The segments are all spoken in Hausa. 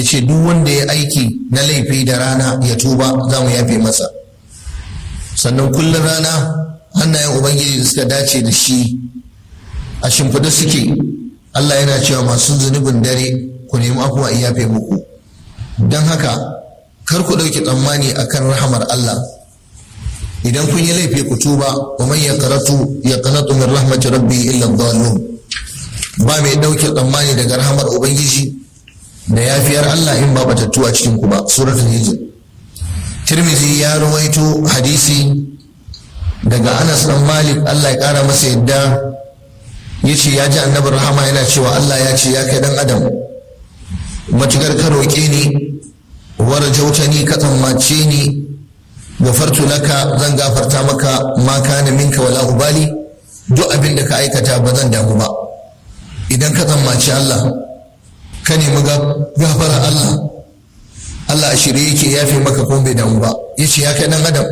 ya ce duk wanda ya aiki na laifi da rana ya tuba za mu yafe masa sannan kullum rana hannayen ubangiji da suka dace da shi a shimfiɗa suke allah yana cewa masu zunubin dare ku nemi afuwa in yafe muku don haka kar ku ɗauki tsammani akan rahamar allah idan kun yi laifi ku tuba wa man yaqratu yaqnatu min rahmati rabbi illa dhalun ba mai ɗauke tsammani daga rahamar ubangiji da yafiyar Allah in ba batattu a cikin ku ba suratul hijr tirmizi ya rawaito hadisi daga Anas dan Malik Allah ya kara masa yadda yace ya ji annabi rahama yana cewa Allah ya ce ya kai dan adam matukar ka roƙe ni warjautani ka tsammace ni gafartu laka zan gafarta maka ma kana minka wala ubali duk abin da ka aikata ba zan damu ba idan ka tsammaci Allah ka nemi gafara Allah Allah a shirye yake yafe maka kuma bai damu ba yace ya kai dan adam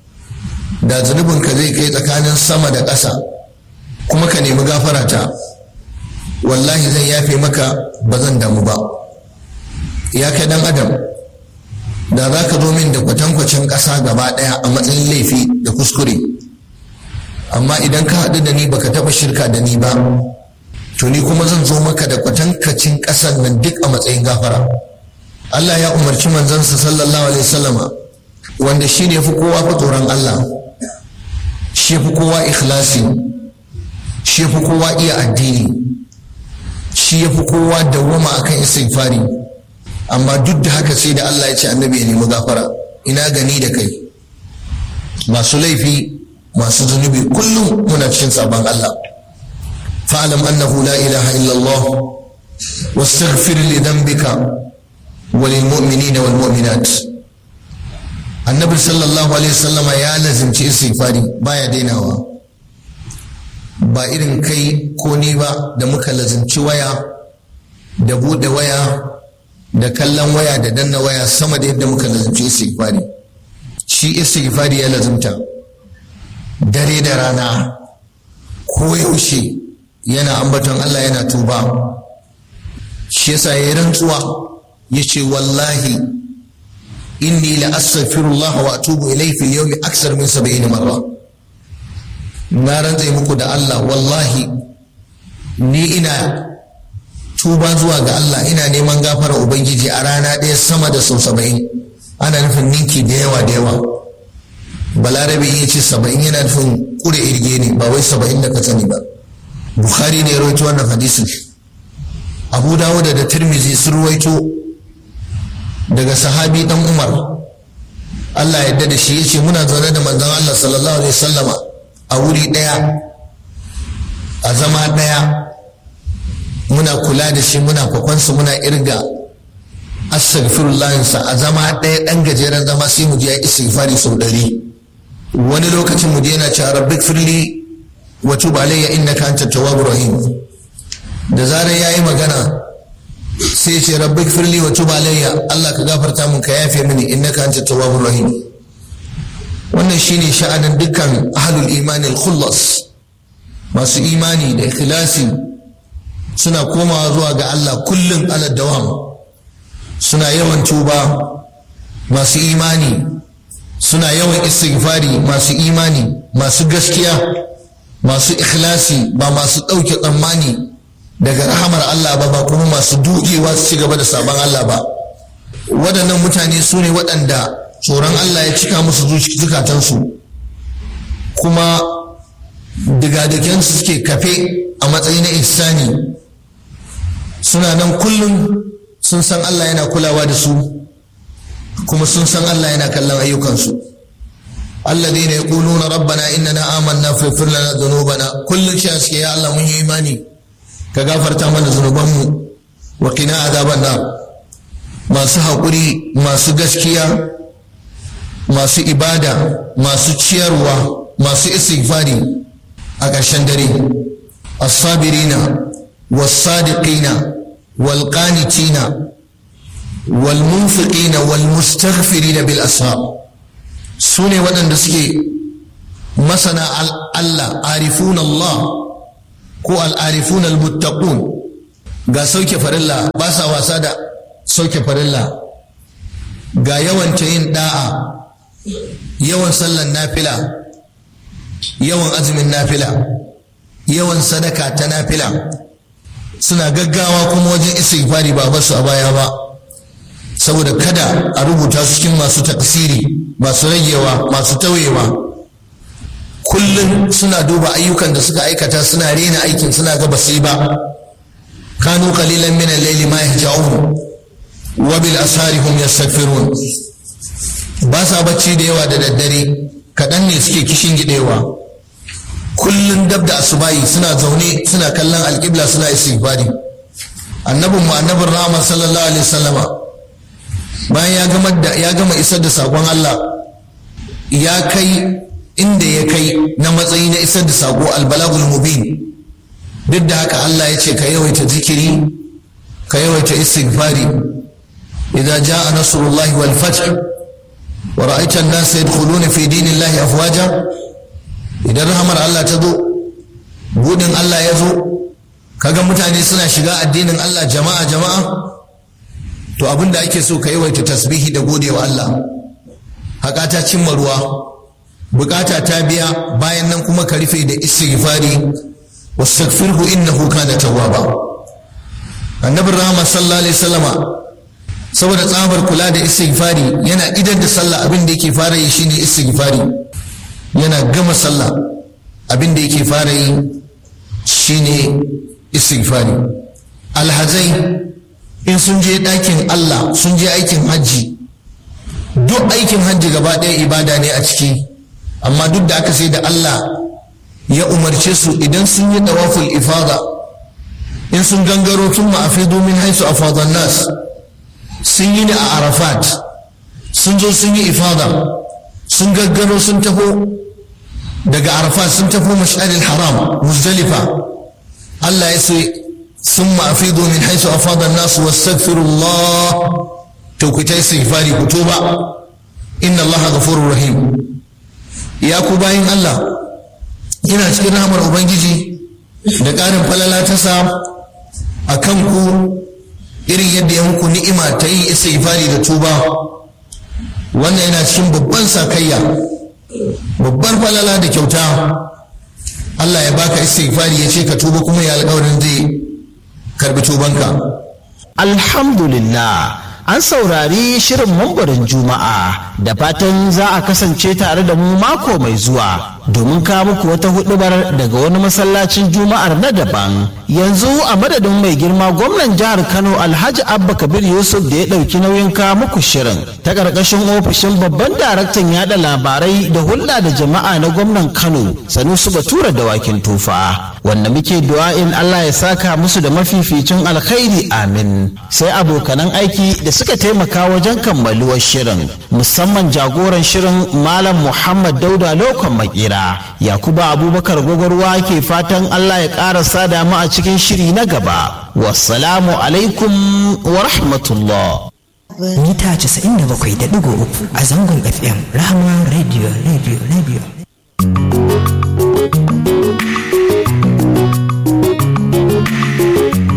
da zunubin ka zai kai tsakanin sama da ƙasa kuma ka nemi gafara ta wallahi zan yafe maka ba zan damu ba ya kai dan adam da za ka zo min da kwatankwacin ƙasa gaba ɗaya a matsayin laifi da kuskure amma idan ka haɗu da ni baka taɓa shirka da ni ba to ni kuma zan zo maka da kwatankacin ƙasar nan duk a matsayin gafara Allah ya umarci manzansa sallallahu alaihi wasallama wanda shi ne fi kowa fi tsoron Allah shi fi kowa ikhlasi shi fi kowa iya addini shi ya fi kowa dawwama akan istighfari amma duk da haka sai da Allah ya ce annabi ya nemi gafara ina gani da kai masu laifi masu zunubi kullum muna cikin sabon Allah fa'alam annahu la ilaha illallah wastaghfir li dhanbika wa lil mu'minina wal mu'minat annabi sallallahu alaihi wasallama ya lazimci istighfari baya dainawa ba irin kai ko ni ba da muka lazimci waya da bude waya da kallon waya da danna waya sama da yadda muka lazimci istighfari shi istighfari ya lazimta dare da rana ko yaushe yana ambaton Allah yana tuba shi yasa ya rantsuwa ya ce wallahi inni la astaghfirullah wa atubu ilayhi fil yawmi aksar min 70 marra na rantsa muku da Allah wallahi ni ina tuba zuwa ga Allah ina neman gafara ubangiji a rana ɗaya sama da sau saba'in ana nufin ninki da yawa da yawa balarabe ya ce saba'in yana nufin kure irge ne ba wai saba'in da ka sani ba bukhari ne ya rawaito wannan hadisin abu dawud da tirmizi sun rawaito daga sahabi dan umar Allah yadda da shi ya ce muna zaune da manzon Allah sallallahu alaihi wasallama a wuri ɗaya a zama ɗaya muna kula da shi muna kwakwansa muna irga astaghfirullahinsa a zama ɗaya ɗan gajeren zama sai mu je ya istighfari sau ɗari wani lokacin mu je yana cewa rabbik firli wa tub alayya innaka anta tawwabur rahim da zarar yayi magana sai ce rabbik firli wa tub alayya Allah ka gafarta mun ka yafe mini innaka anta tawwabur rahim wannan shine sha'anin dukkan ahlul imanil khullas masu imani da ikhlasi suna komawa zuwa ga Allah kullum ala dawam suna yawan tuba masu imani suna yawan istighfari masu imani masu gaskiya masu ikhlasi ba masu ɗauke tsammani daga rahamar Allah ba ba kuma masu dukewa su ci gaba da sabon Allah ba waɗannan mutane su ne waɗanda tsoron Allah ya cika musu zukatansu kuma digadikensu suke kafe a matsayi na ihsani suna nan kullum sun san Allah yana kulawa da su kuma sun san Allah yana kallon ayyukansu alladhina yaquluna rabbana innana amanna faghfir lana dhunubana kullum shi suke ya Allah mun yi imani ka gafarta mana zunubanmu wa qina azaban nar masu haƙuri masu gaskiya masu ibada masu ciyarwa masu istighfari a ƙarshen dare as-sabirina was-sadiqina wal-qanitina wal-munfiqina wal-mustaghfirina bil ashab su ne waɗanda suke masana Allah arifun Allah ko al-arifun al-muttaqun ga sauke farilla ba sa wasa da sauke farilla ga yawan ta yin da'a yawan sallan nafila yawan azumin nafila yawan sadaka ta nafila suna gaggawa kuma wajen istighfari ba basu a baya ba saboda kada a rubuta su cikin masu taksiri masu ragewa masu tauyewa kullum suna duba ayyukan da suka aikata suna rena aikin suna ga basu yi ba kanu qalilan min al-layli ma yahja'un wa bil asari hum yastaghfirun ba sa bacci da yawa da daddare kaɗan ne suke kishin gidewa kullum dab da asubahi suna zaune suna kallon alƙibla suna istighfari annabin mu annabin rahama sallallahu alaihi wasallama bayan ya gama da ya gama isar da sakon Allah ya kai inda ya kai na matsayi na isar da sako albalagul mubin duk da haka Allah ya ce ka yawaita zikiri ka yawaita istighfari idza jaa nasrullahi wal fath wa ra'aita an-nasa yadkhuluna fi dinillahi afwaja idan rahamar Allah ta zo budin Allah ya zo kaga mutane suna shiga addinin Allah jama'a jama'a to abin da ake so ka yawaita tasbihi da gode wa Allah haka ta cimma ruwa bukata ta biya bayan nan kuma ka rufe da istighfari wastaghfirhu innahu kana tawwaba annabi rahama sallallahu alaihi wasallama saboda tsabar kula da istighfari yana idar da sallah abin da yake fara yi shine istighfari yana gama sallah abin da yake fara yi shine istighfari alhazai in sun je ɗakin Allah sun je aikin hajji duk aikin hajji gaba ɗaya ibada ne a ciki amma duk da aka sai da Allah ya umarce su idan sun yi tawaful ifada in sun gangaro tun ma'afidu min haisu a fadon nas sun yi ne a arafat sun zo sun yi ifada sun gaggaro sun taho daga arafat sun tafi mash'aril haram muzdalifa Allah ya ce sun ma'afidu min haisu a fadon nas wastaghfirullah to ku ta istighfari ku tuba inna Allah ghafurur rahim ya ku bayin Allah yana cikin rahamar ubangiji da ƙarin falala ta sa a kan ku irin yadda ya muku ni'ima ta yin istighfari da tuba wannan yana cikin babban sakayya babbar falala da kyauta Allah ya baka istighfari ya ce ka tuba kuma ya alƙawarin zai karbi tubanka alhamdulillah an saurari shirin mambarin juma'a da fatan za a kasance tare da mu mako mai zuwa domin kawo muku wata hudubar daga wani masallacin juma'ar na daban yanzu a madadin mai girma gwamnan jihar kano alhaji abba kabir yusuf da ya ɗauki nauyin kawo muku shirin ta ƙarƙashin ofishin babban daraktan yada labarai da hulɗa da jama'a na gwamnan kano sanusu batura da wakin tufa wanda muke du'a'in allah ya saka musu da mafificin alkhairi amin sai abokanan aiki da suka taimaka wajen kammaluwar shirin musamman jagoran shirin malam muhammad dauda lokon makera yakuba abubakar gwagwarwa ke fatan allah ya ƙara sada mu a cikin shiri na gaba wassalamu alaikum wa rahmatullah mita 97.3 a zangon fm rahama radio radio radio